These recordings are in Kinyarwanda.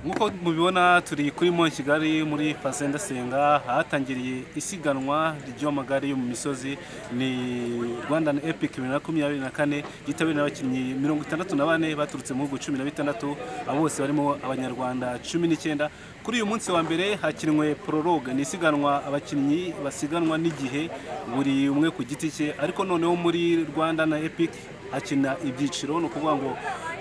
nk'uko mubibona turi kuri mo kigali muri pase ndasenga ahatangiriye isiganwa ry'amagare yo mu misozi ni rwanda epiki bibiri na makumyabiri na kane yitabiriwe n'abakinnyi mirongo itandatu na bane baturutse mu bihugu cumi na bitandatu abo bose barimo abanyarwanda cumi n'icyenda kuri uyu munsi wa mbere hakinwe prologue ni isiganwa abakinnyi basiganwa n'igihe buri umwe ku giti cye ariko noneho muri rwanda na epiki akina ibyiciro ni ukuvuga ngo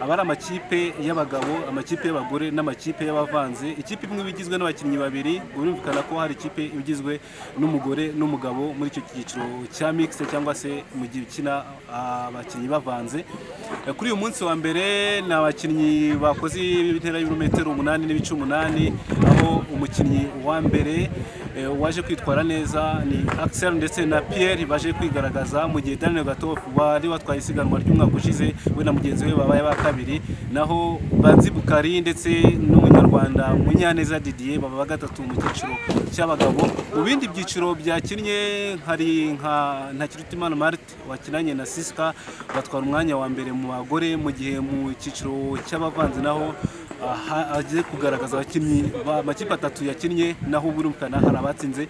aba ari amakipe y'abagabo amakipe y'abagore n'amakipe y'abavanze ikipe imwe iba igizwe n'abakinnyi babiri birumvikana ko hari ikipe iba igizwe n'umugore n'umugabo muri icyo cyiciro cya mixte cyangwa se mu gihe ukina abakinnyi bavanze kuri uyu munsi wa mbere ni abakinnyi bakoze intera y'ibirometero umunani n'ibice umunani aho umukinnyi wa mbere waje kwitwara neza ni Axel ndetse na Pierre baje kwigaragaza mu gihe Daniel Gatoff wari watwaye isiganwa ry'umwaka ushize we na mugenzi we babaye ba kabiri naho Banzi Bukari ndetse n'umunyarwanda Munyaneza Didier baba ba gatatu mu cyiciro cy'abagabo mu bindi byiciro byakinnye hari nka Ntakirutimana Marthe wakinanye na Siska batwara umwanya wa mbere mu bagore mu gihe mu cyiciro cy'abavanze naho agiye kugaragaza abakinnyi amakipe atatu yakinnye naho birumvikana hari abatsinze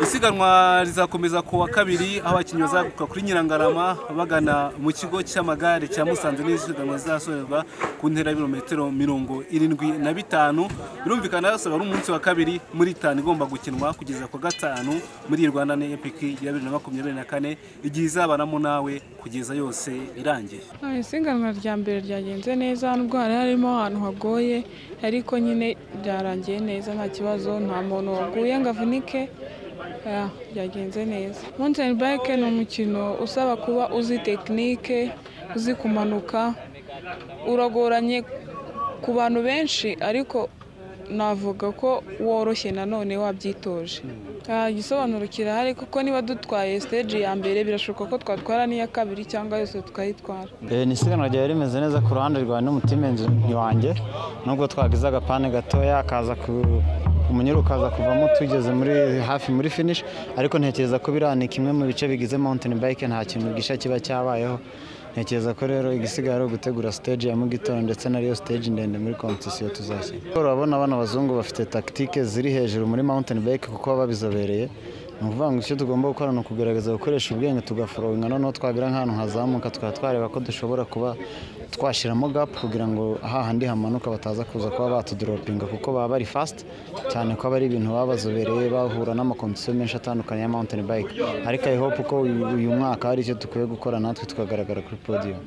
isiganwa rizakomeza ku wa kabiri aho abakinnyi bazaguka kuri nyirangarama bagana mu kigo cy'amagare cya musanze n'isiganwa rizasorezwa ku ntera y'ibirometero mirongo irindwi na bitanu birumvikana yose ari umunsi wa kabiri muri itanu igomba gukinwa kugeza ku gatanu muri rwanda na epiki ya bibiri na makumyabiri na kane igihe izabanamo nawe kugeza yose irangiye isiganwa rya mbere ryagenze neza nubwo hari harimo ahantu hagoye ariko nyine byarangiye neza nta kibazo nta muntu waguye ngo avunike byagenze neza mountain bike ni umukino usaba kuba uzi tekinike uzi kumanuka uragoranye ku bantu benshi ariko navuga ko woroshye nanone wabyitoje igisobanuro kirahari kuko niba dutwaye siteji ya mbere birashoboka ko twatwara n'iya kabiri cyangwa yose tukayitwara ni isiganwa ryari rimeze neza ku ruhande rwawe n'umutimenzi wanjye nubwo twagize agapane gatoya kaza umunyururu ukaza kuvamo tugeze muri hafi muri finish ariko ntekereza ko biranika kimwe mu bice bigize mountain bike nta kintu gisha kiba cyabayeho ntekereza ko rero igisigaye ari ugutegura stage ya mu gitondo ndetse nariyo stage ndende muri competition tuzashyira urabona abana bazungu bafite tactique ziri hejuru muri mountain bike kuko baba babizobereye ni ukuvuga ngo icyo tugomba gukora ni ukugerageza gukoresha ubwenge tugaforoga noneho twagira nk'ahantu hazamuka tukaba twareba ko dushobora kuba twashyiramo gap kugira ngo hahandi hamanuka bataza kuza kuba batudoropinga kuko baba bari fast cyane ko aba ari ibintu baba bazobereye bahura n'amakompetisiyo menshi atandukanye ya mountain bike ariko i hope ko uyu mwaka hari icyo dukwiye gukora natwe tukagaragara kuri podium